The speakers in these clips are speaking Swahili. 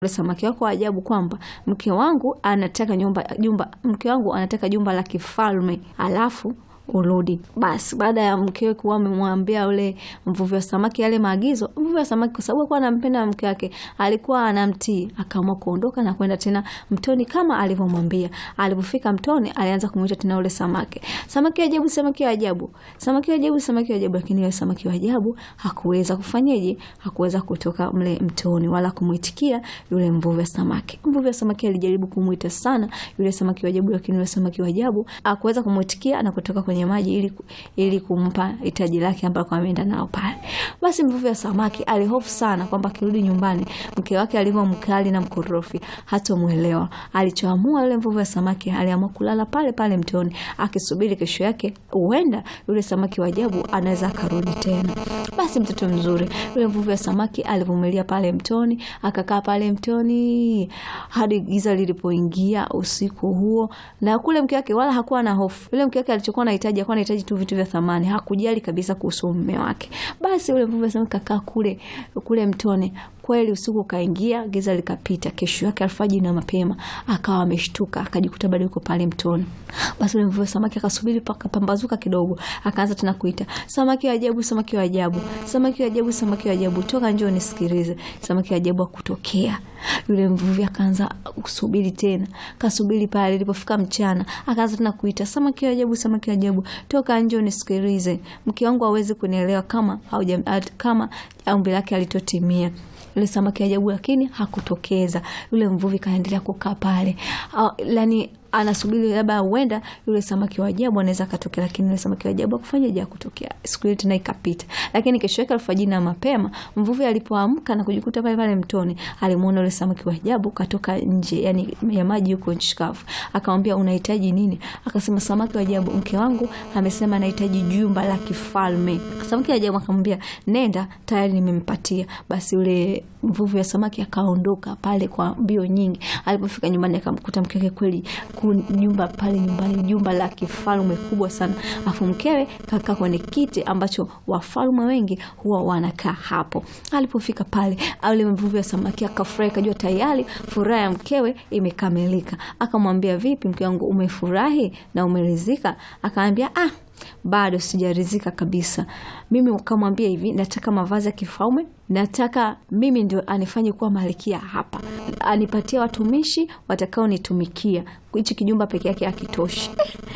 samaki wako wa ajabu kwamba mke wangu anataka nyumba jumba mke wangu anataka jumba la kifalme alafu urudi. Basi baada ya mkewe kuwa amemwambia ule mvuvi wa samaki yale maagizo, mvuvi wa samaki kwa sababu alikuwa anampenda mke wake, alikuwa anamtii, akaamua kuondoka na kwenda tena mtoni kama alivyomwambia. Alipofika mtoni, alianza kumuita tena ule samaki, samaki wa ajabu, samaki wa ajabu, samaki wa ajabu, samaki wa ajabu. Lakini yule samaki wa ajabu hakuweza kufanyeje? Hakuweza kutoka mle mtoni wala kumuitikia yule mvuvi wa samaki. Mvuvi wa samaki alijaribu kumuita sana yule samaki wa ajabu, lakini yule samaki wa ajabu hakuweza kumuitikia na kutoka kwenye maji ili, ili kumpa hitaji lake ambalo ameenda nao pale. Basi mvuvi wa samaki alihofu sana kwamba akirudi nyumbani mke wake alivyo mkali na mkorofi hatomwelewa. Alichoamua yule mvuvi wa samaki, aliamua kulala pale pale mtoni akisubiri kesho yake, huenda yule samaki wa ajabu anaweza akarudi tena. Basi mtoto mzuri yule mvuvi wa samaki alivumilia pale mtoni, akakaa pale mtoni hadi giza lilipoingia usiku huo, na kule mke wake wala hakuwa na hofu. Yule mke wake alichokuwa anahitaji alikuwa anahitaji tu vitu vya thamani, hakujali kabisa kuhusu mume wake. Basi yule mvuvi wa samaki kakaa kule kule mtoni. Kweli usiku ukaingia, giza likapita. Kesho yake alfajiri na mapema akawa ameshtuka, akajikuta bado yuko pale mtoni. Basi yule mvuvi wa samaki akasubiri paka pambazuka kidogo, akaanza tena kuita, samaki wa ajabu, samaki wa ajabu, samaki wa ajabu, samaki wa ajabu, toka njoo nisikilize. Samaki wa ajabu akutokea. Yule mvuvi akaanza kusubiri tena, kasubiri pale. Ilipofika mchana, akaanza tena kuita, samaki wa ajabu, samaki wa ajabu, toka njoo nisikilize. Mke wangu hawezi kunielewa kama hauja, kama ombi lake alitotimia yule samaki ajabu, lakini hakutokeza. Yule mvuvi kaendelea kukaa pale, yani anasubiri labda huenda yule samaki wa ajabu anaweza akatokea, lakini yule samaki wa ajabu akufanyaje? Akutokea. Siku ile tena ikapita, lakini kesho yake alfajiri na mapema, mvuvi alipoamka na kujikuta pale pale mtoni, alimuona yule samaki wa ajabu katoka nje, yani ya maji huko nchi kavu. Akamwambia, unahitaji nini? Akasema, samaki wa ajabu, mke wangu amesema anahitaji jumba la kifalme. Samaki wa ajabu akamwambia, nenda, tayari nimempatia. Basi yule mvuvi wa samaki akaondoka pale kwa mbio nyingi. Alipofika nyumbani, akamkuta mke wake kweli jumba pale nyumbani, jumba la kifalme kubwa sana, afu mkewe kakaa kwenye kiti ambacho wafalme wengi huwa wanakaa hapo. Alipofika pale, yule mvuvi wa samaki akafurahi, kajua tayari furaha ya mkewe imekamilika. Akamwambia, vipi mke wangu, umefurahi na umeridhika? Akaambia, ah bado sijaridhika kabisa. Mimi ukamwambia hivi, nataka mavazi ya kifalme, nataka mimi ndio anifanye kuwa malkia hapa, anipatie watumishi watakaonitumikia. Hichi kijumba peke yake hakitoshi.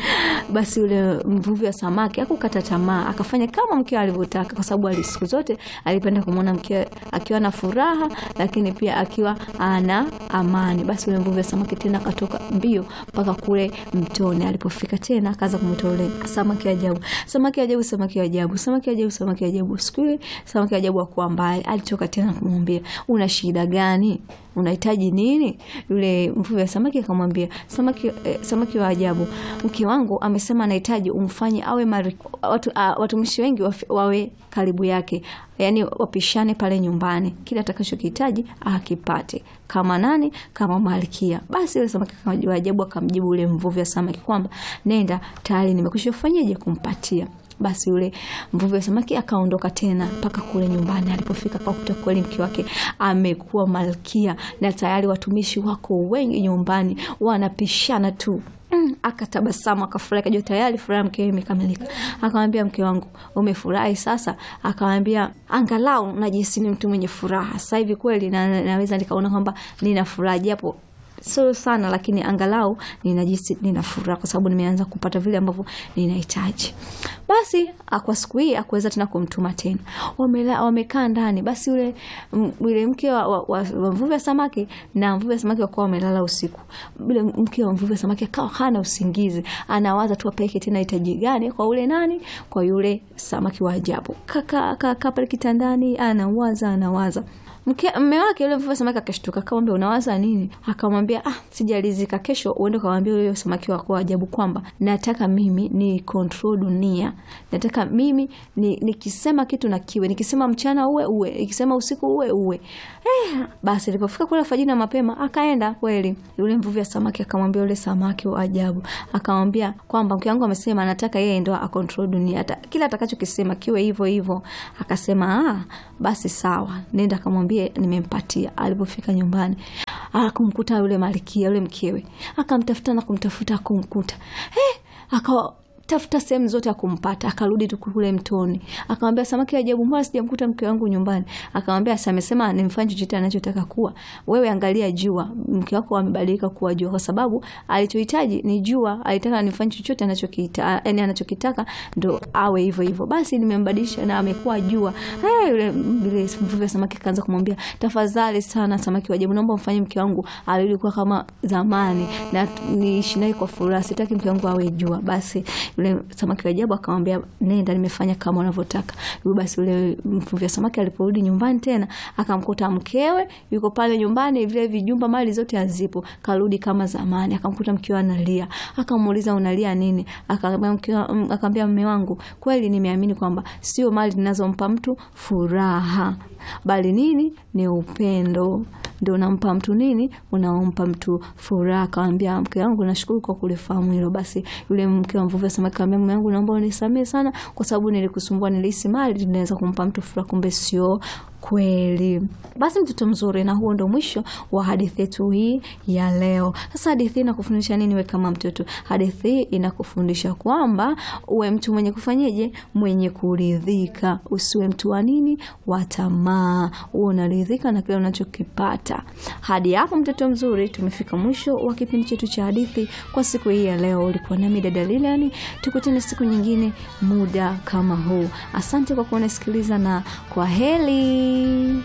Basi yule mvuvi wa samaki akukata tamaa, akafanya kama mkewe alivyotaka, kwa sababu siku zote alipenda kumwona mkewe akiwa na furaha, lakini pia akiwa ana amani. Basi yule mvuvi wa samaki tena akatoka mbio mpaka kule mtoni. Alipofika tena akaanza kumwita yule samaki ajabu, samaki ajabu, samaki ajabu, samaki ajabu, samaki ajabu. Siku ile samaki ajabu akuwa mbali, alitoka tena kumwambia, una shida gani? unahitaji nini? Yule mvuvi wa samaki akamwambia, samaki, eh, samaki wa ajabu, mke wangu amesema anahitaji umfanye awe mari, watu, uh, watumishi wengi wawe karibu yake, yaani wapishane pale nyumbani, kila atakachokihitaji akipate. Kama nani? Kama malkia. Basi yule samaki wa ajabu akamjibu yule mvuvi wa samaki kwamba nenda, tayari nimekwisha kufanyaje kumpatia basi yule mvuvi wa samaki akaondoka tena mpaka kule nyumbani. Alipofika akakuta kweli mke wake amekuwa malkia na tayari watumishi wako wengi nyumbani wanapishana tu. Mm, akatabasamu akafurahi, akajua tayari furaha mkewe imekamilika. Akamwambia, mke wangu umefurahi sasa? Akamwambia, angalau najisi ni mtu mwenye furaha sasa hivi kweli, na naweza nikaona kwamba nina furaha japo sio sana lakini angalau ninajisi nina furaha kwa sababu nimeanza kupata vile ambavyo ninahitaji. Basi kwa siku hii akuweza tena kumtuma tena, wamekaa ndani. Basi yule yule mke wa, wa, wa, wa mvuvi wa samaki na mvuvi wa samaki wakawa wamelala usiku. Yule mke wa mvuvi wa samaki akawa hana usingizi, anawaza tu apeleke tena hitaji gani kwa ule nani, kwa yule samaki wa ajabu. Kaka kaka pale kitandani anawaza anawaza Mke mme wake yule mvuvi samaki akashtuka, akamwambia unawaza nini? Akamwambia ah, sijalizika. Kesho uende ukamwambia yule samaki wako wa ajabu kwamba nataka mimi ni control dunia, nataka mimi ni nikisema kitu na kiwe, nikisema mchana uwe uwe, nikisema usiku uwe uwe. Eh, basi alipofika kule alfajiri na mapema akaenda kweli. Yule mvuvi wa samaki akamwambia yule samaki wa ajabu, akamwambia kwamba mke wangu amesema anataka yeye ndo a control dunia, kila atakachokisema kiwe hivyo hivyo. Akasema ah, basi sawa, nenda akamwambia akamwambia nimempatia. Alipofika nyumbani akumkuta yule malikia yule mkewe, akamtafuta na kumtafuta akumkuta, eh, akawa tafuta sehemu zote akumpata. Akarudi tu kule mtoni, akamwambia samaki ajabu, mbona sijamkuta mke wangu nyumbani? Akamwambia sasa, amesema nimfanye chochote anachotaka kuwa. Wewe angalia jua, mke wako amebadilika kuwa jua, kwa sababu alichohitaji ni jua. Alitaka nimfanye chochote anachokitaka, yani anachokitaka ndo awe hivyo hivyo. Basi nimembadilisha na amekuwa jua. Hey, yule yule mvuvi wa samaki kaanza kumwambia, tafadhali sana samaki ajabu, naomba mfanye mke wangu arudi kuwa kama zamani na niishi naye kwa furaha, sitaki mke wangu awe jua. Basi yule samaki wa ajabu akamwambia, nenda, nimefanya kama unavyotaka. Hivyo basi yule mvuvi wa samaki aliporudi nyumbani tena akamkuta mkewe yuko pale nyumbani, vile vijumba mali zote hazipo, karudi kama zamani. Akamkuta mkewe analia, akamuuliza unalia nini? Akamwambia mume wangu, kweli nimeamini kwamba sio mali ninazompa mtu furaha, bali nini ni upendo ndio unampa mtu nini, unaompa mtu furaha. Akamwambia mke wangu, nashukuru kwa kulifahamu hilo. Basi yule mke wa mvuvi wa samaki akamwambia mume wangu, naomba unisamehe sana, kwa sababu nilikusumbua, nilihisi mali inaweza kumpa mtu furaha, kumbe sio kweli. Basi mtoto mzuri, na huo ndo mwisho wa hadithi yetu hii ya leo. Sasa hadithi hii inakufundisha nini? We kama mtoto, hadithi hii inakufundisha kwamba uwe mtu mwenye kufanyeje, mwenye kuridhika, usiwe mtu wa nini, wa tamaa, uwe unaridhika na kile unachokipata. Hadi hapo mtoto mzuri, tumefika mwisho wa kipindi chetu cha hadithi kwa siku hii ya leo. Ulikuwa nami dada Lilian, tukutane siku nyingine muda kama huu. Asante kwa kuwa unasikiliza na kwa heri.